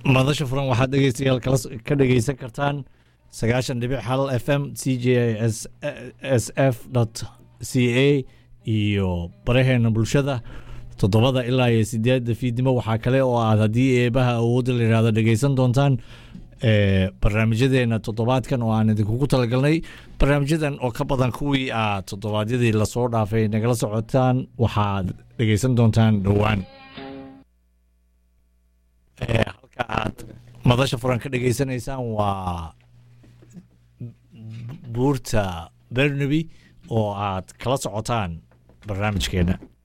madasha furan waxaad dhegeystayaal kala ka dhegeysan kartaan sagaashan dhibic hal f m c j s s f dot c a iyo baraheena bulshada toddobada ilaa iyo sideedda fiidnimo waxaa kale oo aad haddii eebaha awoodda la yihahdo dhegeysan doontaan barnaamijyadeena toddobaadkan oo aan idinkugu talagalnay barnaamijyadan oo ka badan kuwii aad toddobaadyadii lasoo dhaafay nagala socotaan waxaad dhegeysan doontaan dhowaan halka aad madasha furan ka dhegeysanaysaan waa buurta bernaby oo aad kala socotaan barnaamijkeena